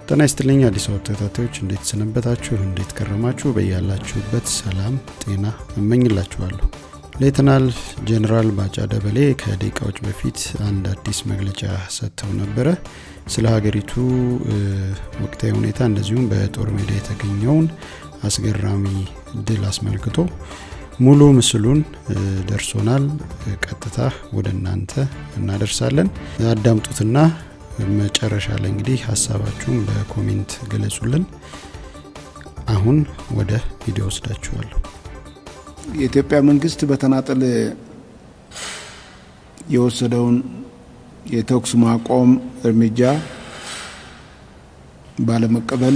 ጤና ይስጥልኝ አዲስ አበባ ተከታታዮች እንዴት ሰነበታችሁ? እንዴት ከረማችሁ? በያላችሁበት ሰላም ጤና እመኝላችኋለሁ። ሌተናል ጄኔራል ባጫ ደበሌ ከደቂቃዎች በፊት አንድ አዲስ መግለጫ ሰጥተው ነበረ። ስለ ሀገሪቱ ወቅታዊ ሁኔታ እንደዚሁም በጦር ሜዳ የተገኘውን አስገራሚ ድል አስመልክቶ ሙሉ ምስሉን ደርሶናል። ቀጥታ ወደ እናንተ እናደርሳለን። አዳምጡትና መጨረሻ ላይ እንግዲህ ሀሳባችሁን በኮሜንት ገለጹልን። አሁን ወደ ቪዲዮ ወስዳችኋለሁ። የኢትዮጵያ መንግስት በተናጠል የወሰደውን የተኩስ ማቆም እርምጃ ባለመቀበል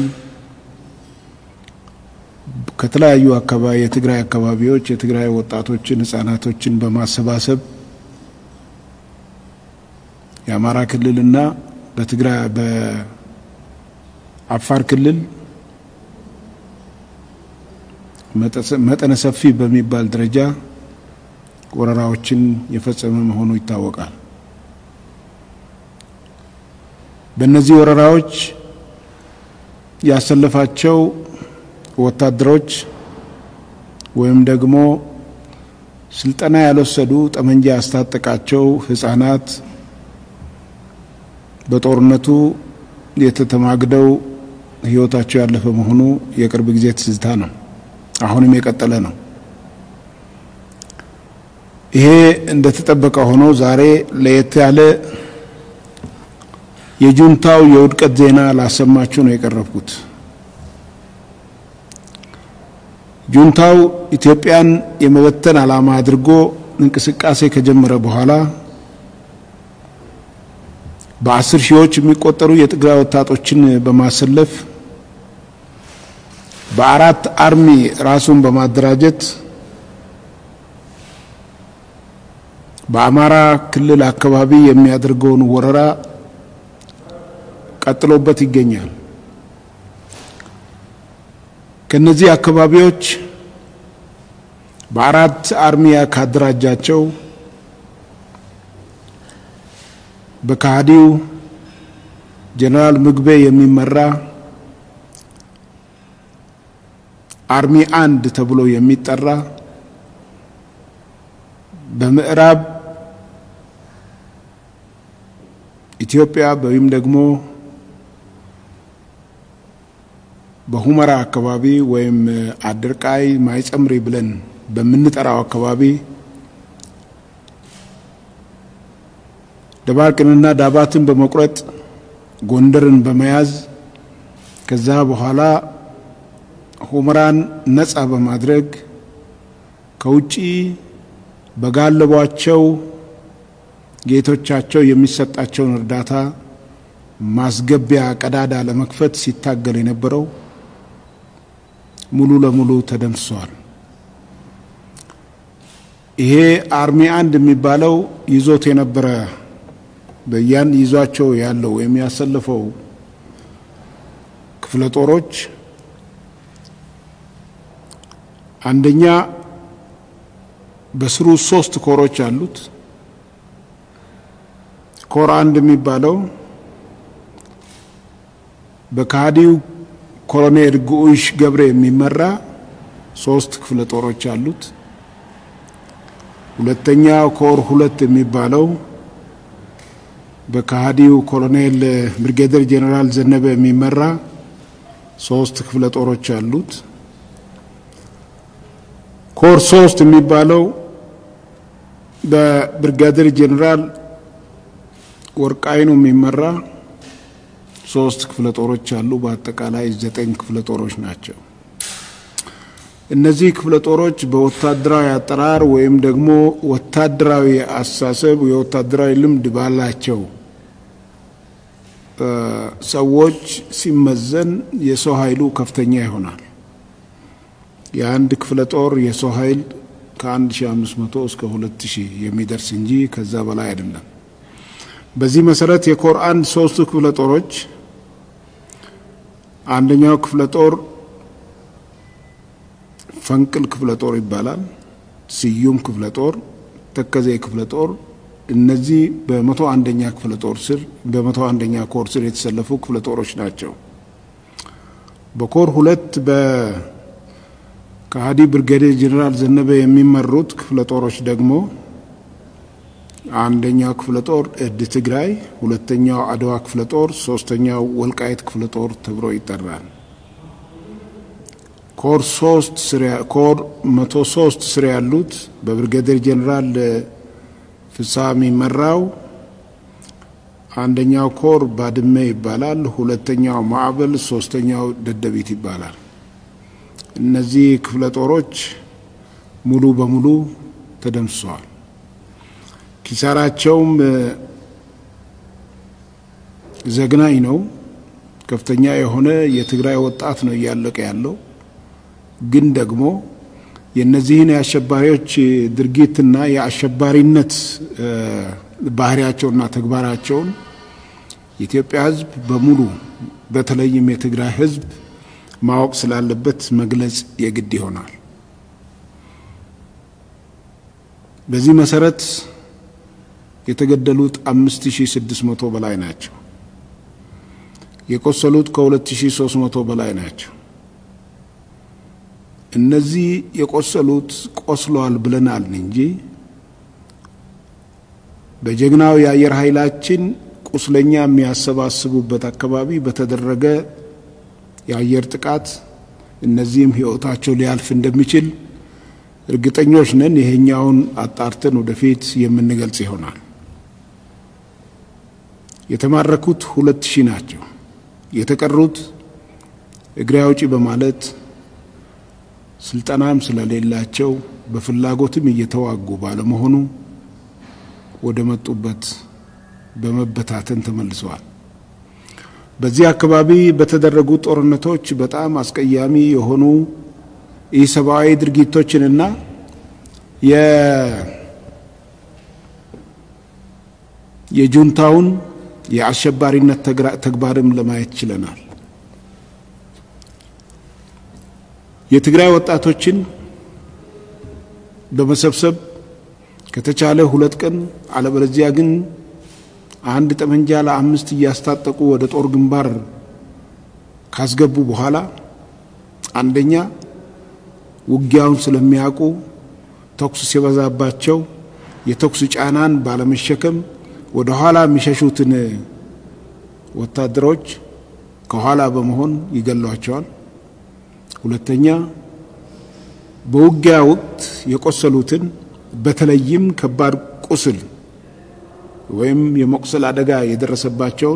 ከተለያዩ አካባቢ የትግራይ አካባቢዎች የትግራይ ወጣቶችን፣ ህጻናቶችን በማሰባሰብ የአማራ ክልልና በትግራይ በአፋር ክልል መጠነ ሰፊ በሚባል ደረጃ ወረራዎችን የፈጸመ መሆኑ ይታወቃል። በእነዚህ ወረራዎች ያሰለፋቸው ወታደሮች ወይም ደግሞ ስልጠና ያልወሰዱ ጠመንጃ ያስታጠቃቸው ህጻናት በጦርነቱ የተተማግደው ህይወታቸው ያለፈ መሆኑ የቅርብ ጊዜ ትዝታ ነው። አሁንም የቀጠለ ነው። ይሄ እንደተጠበቀ ሆኖ ዛሬ ለየት ያለ የጁንታው የውድቀት ዜና ላሰማችሁ ነው የቀረብኩት። ጁንታው ኢትዮጵያን የመበተን ዓላማ አድርጎ እንቅስቃሴ ከጀመረ በኋላ በአስር ሺዎች የሚቆጠሩ የትግራይ ወጣቶችን በማሰለፍ በአራት አርሚ ራሱን በማደራጀት በአማራ ክልል አካባቢ የሚያደርገውን ወረራ ቀጥሎበት ይገኛል። ከነዚህ አካባቢዎች በአራት አርሚያ ካደራጃቸው በካህዲው ጀነራል ምግቤ የሚመራ አርሚ አንድ ተብሎ የሚጠራ በምዕራብ ኢትዮጵያ ወይም ደግሞ በሁመራ አካባቢ ወይም አድርቃይ ማይጸምሪ ብለን በምንጠራው አካባቢ ደባርቅንና ዳባትን በመቁረጥ ጎንደርን በመያዝ ከዛ በኋላ ሁመራን ነጻ በማድረግ ከውጪ በጋለቧቸው ጌቶቻቸው የሚሰጣቸውን እርዳታ ማስገቢያ ቀዳዳ ለመክፈት ሲታገል የነበረው ሙሉ ለሙሉ ተደምስሷል። ይሄ አርሚ አንድ የሚባለው ይዞት የነበረ በያን ይዟቸው ያለው የሚያሰልፈው ክፍለ ጦሮች አንደኛ በስሩ ሶስት ኮሮች አሉት። ኮር አንድ የሚባለው በካህዲው ኮሎኔል ጉዑሽ ገብሬ የሚመራ ሶስት ክፍለ ጦሮች አሉት። ሁለተኛ ኮር ሁለት የሚባለው በካህዲው ኮሎኔል ብርጌደር ጄኔራል ዘነበ የሚመራ ሶስት ክፍለ ጦሮች አሉት። ኮር ሶስት የሚባለው በብርጋዴር ጄኔራል ወርቃይኑ የሚመራ ሶስት ክፍለ ጦሮች አሉ። በአጠቃላይ ዘጠኝ ክፍለ ጦሮች ናቸው። እነዚህ ክፍለ ጦሮች በወታደራዊ አጠራር ወይም ደግሞ ወታደራዊ አስተሳሰብ የወታደራዊ ልምድ ባላቸው ሰዎች ሲመዘን የሰው ኃይሉ ከፍተኛ ይሆናል። የአንድ ክፍለ ጦር የሰው ኃይል ከ1500 እስከ 2000 የሚደርስ እንጂ ከዛ በላይ አይደለም። በዚህ መሰረት የኮር አንድ ሶስቱ ክፍለ ጦሮች አንደኛው ክፍለ ጦር ፈንቅል ክፍለ ጦር ይባላል። ስዩም ክፍለ ጦር፣ ተከዜ ክፍለ ጦር እነዚህ በመቶ አንደኛ ክፍለ ጦር ስር በመቶ አንደኛ ኮር ስር የተሰለፉ ክፍለ ጦሮች ናቸው። በኮር ሁለት በከሃዲ ብርጋዴር ጄኔራል ዘነበ የሚመሩት ክፍለ ጦሮች ደግሞ አንደኛው ክፍለ ጦር እድ ትግራይ፣ ሁለተኛው አድዋ ክፍለ ጦር፣ ሶስተኛው ወልቃይት ክፍለ ጦር ተብሎ ይጠራል። ኮር ሶስት ኮር መቶ ሶስት ስር ያሉት በብርጋዴር ጄኔራል ፍስሐ የሚመራው አንደኛው ኮር ባድመ ይባላል። ሁለተኛው ማዕበል፣ ሶስተኛው ደደቢት ይባላል። እነዚህ ክፍለ ጦሮች ሙሉ በሙሉ ተደምስሰዋል። ኪሳራቸውም ዘግናኝ ነው። ከፍተኛ የሆነ የትግራይ ወጣት ነው እያለቀ ያለው። ግን ደግሞ የእነዚህን የአሸባሪዎች ድርጊትና የአሸባሪነት ባህሪያቸውና ተግባራቸውን የኢትዮጵያ ሕዝብ በሙሉ በተለይም የትግራይ ሕዝብ ማወቅ ስላለበት መግለጽ የግድ ይሆናል። በዚህ መሰረት የተገደሉት 5600 በላይ ናቸው። የቆሰሉት ከ2300 በላይ ናቸው። እነዚህ የቆሰሉት ቆስለዋል ብለናል እንጂ በጀግናው የአየር ኃይላችን ቁስለኛ የሚያሰባስቡበት አካባቢ በተደረገ የአየር ጥቃት እነዚህም ሕይወታቸው ሊያልፍ እንደሚችል እርግጠኞች ነን። ይሄኛውን አጣርተን ወደፊት የምንገልጽ ይሆናል። የተማረኩት ሁለት ሺህ ናቸው። የተቀሩት እግሬ አውጪ በማለት ስልጠናም ስለሌላቸው በፍላጎትም እየተዋጉ ባለመሆኑ ወደ መጡበት በመበታተን ተመልሰዋል። በዚህ አካባቢ በተደረጉ ጦርነቶች በጣም አስቀያሚ የሆኑ ኢሰብአዊ ድርጊቶችንና የጁንታውን የአሸባሪነት ተግባርም ለማየት ችለናል። የትግራይ ወጣቶችን በመሰብሰብ ከተቻለ ሁለት ቀን አለበለዚያ ግን አንድ ጠመንጃ ለአምስት እያስታጠቁ ወደ ጦር ግንባር ካስገቡ በኋላ አንደኛ ውጊያውን ስለሚያውቁ ተኩስ ሲበዛባቸው የተኩስ ጫናን ባለመሸከም ወደ ኋላ የሚሸሹትን ወታደሮች ከኋላ በመሆን ይገሏቸዋል። ሁለተኛ በውጊያ ወቅት የቆሰሉትን በተለይም ከባድ ቁስል ወይም የመቁሰል አደጋ የደረሰባቸውን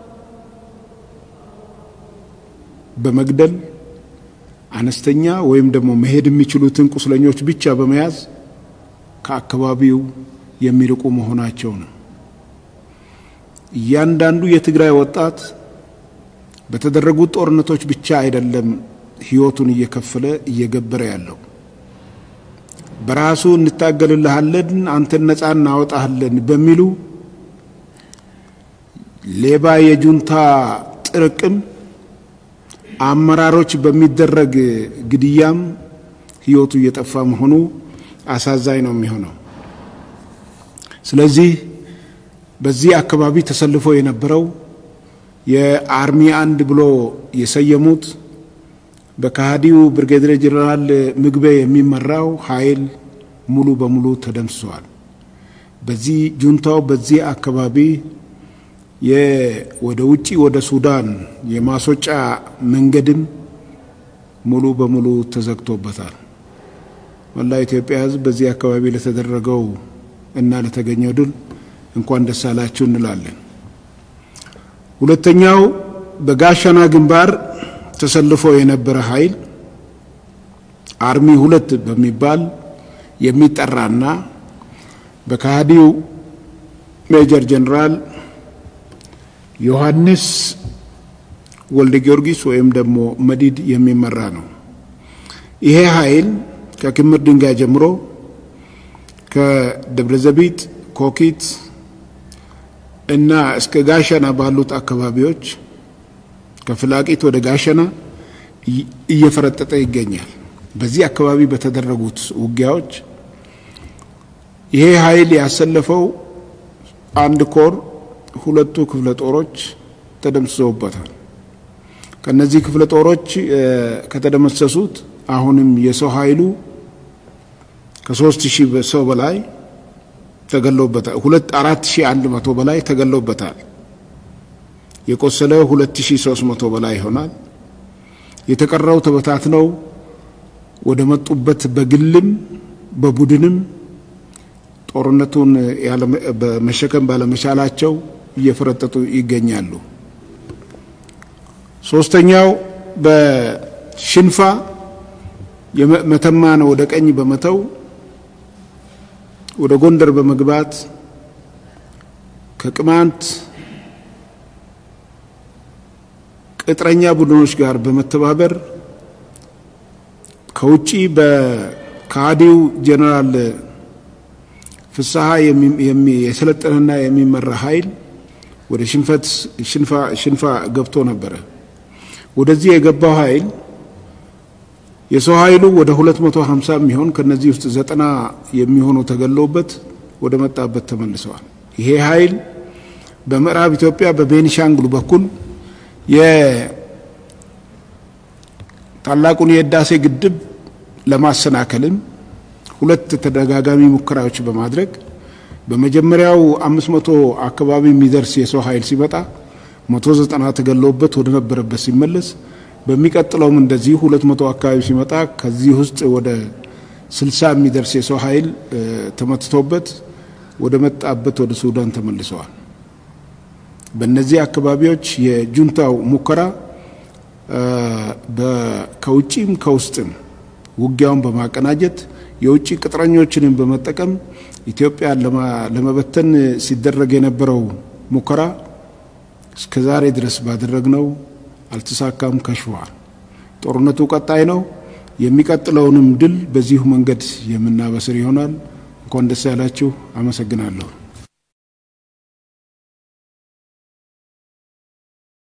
በመግደል አነስተኛ ወይም ደግሞ መሄድ የሚችሉትን ቁስለኞች ብቻ በመያዝ ከአካባቢው የሚርቁ መሆናቸው ነው። እያንዳንዱ የትግራይ ወጣት በተደረጉት ጦርነቶች ብቻ አይደለም ሕይወቱን እየከፈለ እየገበረ ያለው በራሱ እንታገልልሃለን፣ አንተን ነጻ እናወጣሃለን በሚሉ ሌባ የጁንታ ጥርቅም አመራሮች በሚደረግ ግድያም ሕይወቱ እየጠፋ መሆኑ አሳዛኝ ነው የሚሆነው። ስለዚህ በዚህ አካባቢ ተሰልፎ የነበረው የአርሚ አንድ ብሎ የሰየሙት በከሃዲው ብርጌዴር ጄኔራል ምግቤ የሚመራው ኃይል ሙሉ በሙሉ ተደምስሷል። በዚህ ጁንታው በዚህ አካባቢ ወደ ውጪ ወደ ሱዳን የማስወጫ መንገድም ሙሉ በሙሉ ተዘግቶበታል። መላ ኢትዮጵያ ሕዝብ በዚህ አካባቢ ለተደረገው እና ለተገኘው ድል እንኳን ደስ አላችሁ እንላለን። ሁለተኛው በጋሸና ግንባር ተሰልፎ የነበረ ኃይል አርሚ ሁለት በሚባል የሚጠራና በከሃዲው ሜጀር ጀነራል ዮሐንስ ወልደ ጊዮርጊስ ወይም ደግሞ መዲድ የሚመራ ነው። ይሄ ኃይል ከክምር ድንጋይ ጀምሮ ከደብረዘቢጥ፣ ኮኪት እና እስከ ጋሸና ባሉት አካባቢዎች ከፍላቂት ወደ ጋሸና እየፈረጠጠ ይገኛል። በዚህ አካባቢ በተደረጉት ውጊያዎች ይሄ ኃይል ያሰለፈው አንድ ኮር ሁለቱ ክፍለ ጦሮች ተደምስሰውበታል። ከነዚህ ክፍለ ጦሮች ከተደመሰሱት አሁንም የሰው ኃይሉ ከሶስት ሺህ ሰው በላይ ተገለውበታል። ሁለት አራት ሺህ አንድ መቶ በላይ ተገለውበታል። የቆሰለ ሁለት ሺህ ሶስት መቶ በላይ ይሆናል። የተቀረው ተበታትነው ወደ መጡበት በግልም በቡድንም ጦርነቱን መሸከም ባለመቻላቸው እየፈረጠጡ ይገኛሉ። ሶስተኛው በሽንፋ መተማን ወደ ቀኝ በመተው ወደ ጎንደር በመግባት ከቅማንት ቅጥረኛ ቡድኖች ጋር በመተባበር ከውጪ በካዲው ጄኔራል ፍስሐ የሰለጠነና የሚመራ ኃይል ወደ ሽንፈት ሽንፋ ገብቶ ነበረ። ወደዚህ የገባው ኃይል የሰው ኃይሉ ወደ 250 የሚሆን ከነዚህ ውስጥ ዘጠና የሚሆኑ ተገለውበት ወደ መጣበት ተመልሰዋል። ይሄ ኃይል በምዕራብ ኢትዮጵያ በቤኒሻንጉል በኩል የታላቁን የህዳሴ ግድብ ለማሰናከልም ሁለት ተደጋጋሚ ሙከራዎች በማድረግ በመጀመሪያው አምስት መቶ አካባቢ የሚደርስ የሰው ኃይል ሲመጣ መቶ ዘጠና ተገለውበት ወደ ነበረበት ሲመለስ በሚቀጥለውም እንደዚሁ ሁለት መቶ አካባቢ ሲመጣ ከዚህ ውስጥ ወደ ስልሳ የሚደርስ የሰው ኃይል ተመትቶበት ወደ መጣበት ወደ ሱዳን ተመልሰዋል። በእነዚህ አካባቢዎች የጁንታው ሙከራ ከውጭም ከውስጥም ውጊያውን በማቀናጀት የውጭ ቅጥረኞችንም በመጠቀም ኢትዮጵያን ለመበተን ሲደረግ የነበረው ሙከራ እስከ ዛሬ ድረስ ባደረግነው አልተሳካም፣ ከሽፏል። ጦርነቱ ቀጣይ ነው። የሚቀጥለውንም ድል በዚሁ መንገድ የምናበስር ይሆናል። እንኳን ደስ ያላችሁ። አመሰግናለሁ።